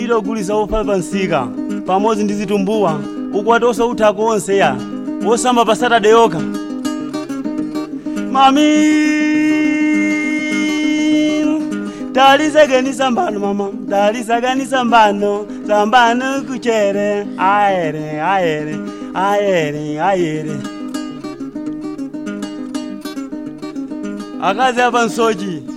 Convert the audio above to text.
kupitira kugulisa ufa pansika pamodzi ndi zitumbuwa ukwati osautha konse ya osamba pa satade yoka mami talizagani sambano mama talizagani sambano sambano kuchere aere aere aere aere akazi apa nsochi